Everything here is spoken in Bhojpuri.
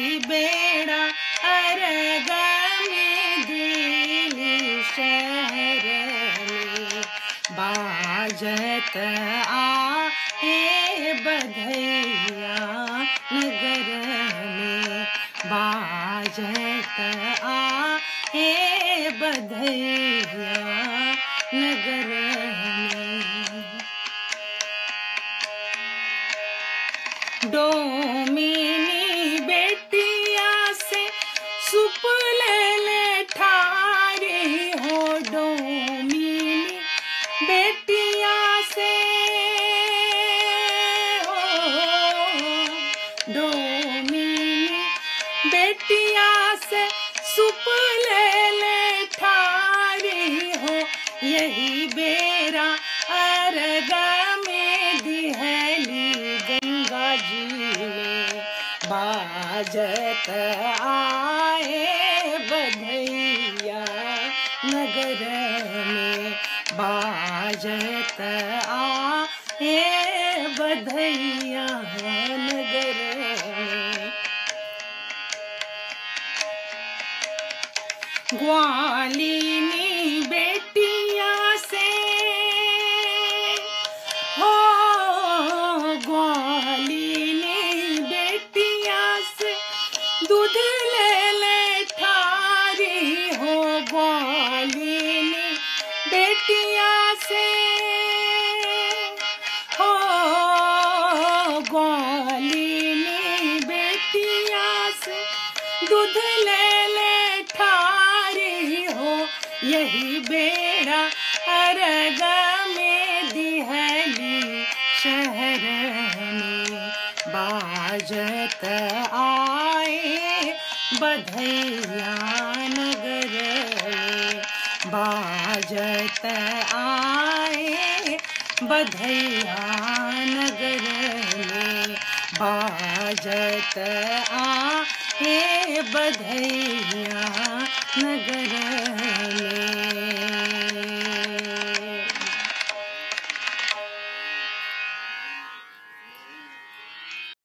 यही बेड़ा अरग में दिल्ली शहर में बाजत आ हे बधैया नगर में बाजत आ हे बधैया नगर में डोमिनी बेटिया से सुपल ठारे हो डोमिनी बेटिया से हो डोमिनी बेटिया से सुपल ठारे हो यही बेरा अरगा में दिहली गंगा जी में बाजत आए बधैया नगर में बाजत आए बधैया नगर में ग्वालिनी बेटिया से हो ग्वालिनी बेटिया से दूध ले ले ठारी हो ग्वालिनी बेटिया से हो ग्वालिनी बेटिया से दूध ले ले ठारी हो यही बेड़ा अरगा में दिहली शहर में बाजत आए बधैया नगर में बाजत आए बधैया नगर में बाजत आए बधैया